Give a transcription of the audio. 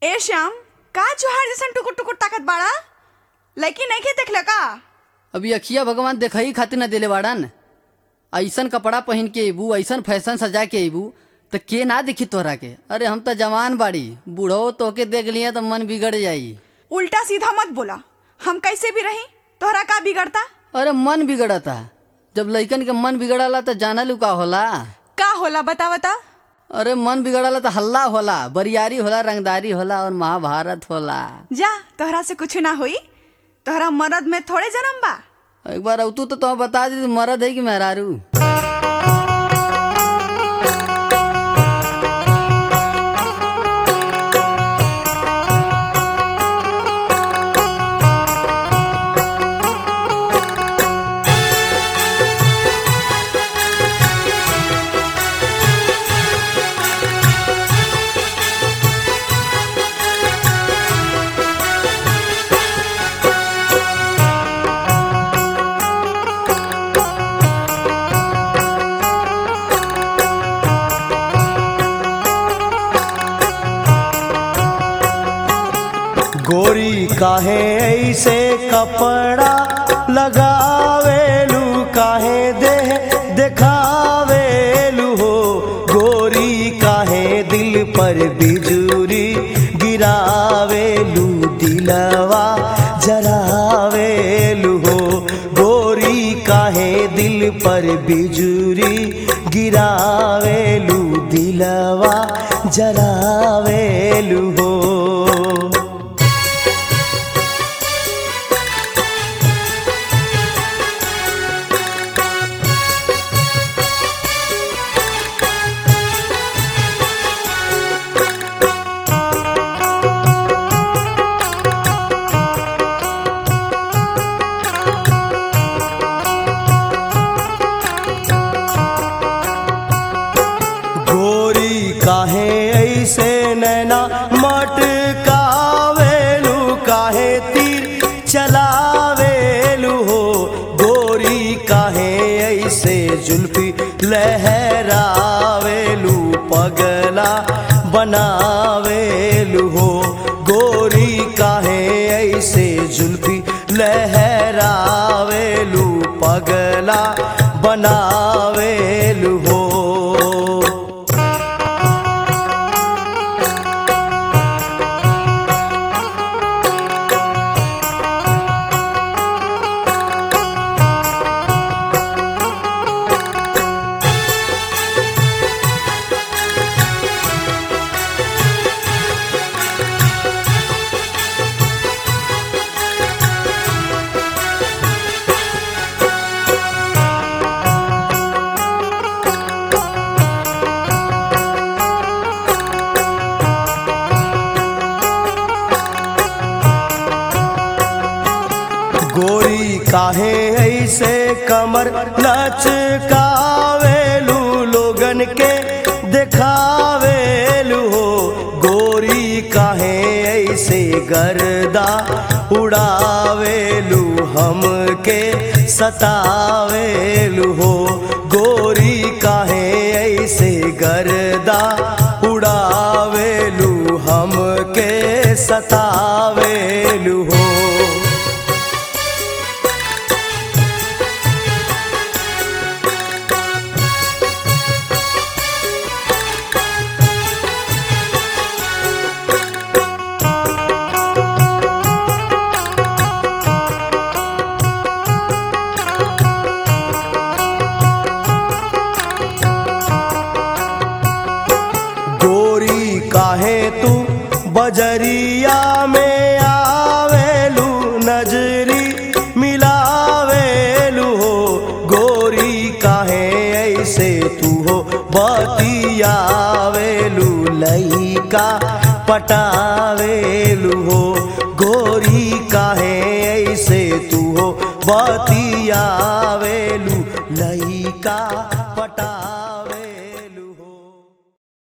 ए श्याम का जोहार जैसन टुकुर टुकुर ताकत बाड़ा लड़की नहीं के देखले का अभी अखिया भगवान देखई खातिर न देले बाड़न ऐसन कपड़ा पहन के अबू ऐसन फैशन सजा के अबू तो के ना देखी तोहरा के अरे हम तो जवान बाड़ी बूढ़ो तोके देख लिए तो मन बिगड़ जाई उल्टा सीधा मत बोला हम कैसे भी रही तोहरा का बिगड़ता अरे मन बिगड़ता जब लइकन के मन बिगड़ला तो जाना लू का होला का होला बता बता अरे मन बिगड़ला तो हल्ला होला बरियारी होला रंगदारी होला और महाभारत होला जा तोहरा से कुछ ना होई तोहरा मरद में थोड़े जन्म बा एक बार अवतू तो तुम बता दी मरद है कि मेहरारू गोरी काहे ऐसे कपड़ा लगावेलू काहे दे देखावेलू हो गोरी काहे दिल पर बिजुरी गिरावेलू दिलवा जरावेलू हो गोरी काहे दिल पर बिजुरी गिरावेलू दिलवा जरावेलू हो गोरी काहे ऐसे नैना मटकावेलू काहे तीर चलावेलू हो गोरी काहे ऐसे जुल्फी लहरावेलू पगला बनावेलू हो गोरी काहे ऐसे जुल्फी लहरावेलू पगला बनावेलू हो गोरी काहे ऐसे कमर लचकावेलू लोगन के देखावेलू हो गोरी काहे ऐसे गर्दा उड़ावेलू हमके सतावेलू हो गोरी काहे ऐसे गर्दा उड़ावेलू हमके सतावेलू हो गोरी काहे तू बजरिया में आवेलू नजरी मिलावेलू हो गोरी काहे ऐसे तू हो बतियावेलू लइका पटावेलू हो गोरी काहे ऐसे तू हो बतियावेलू लइका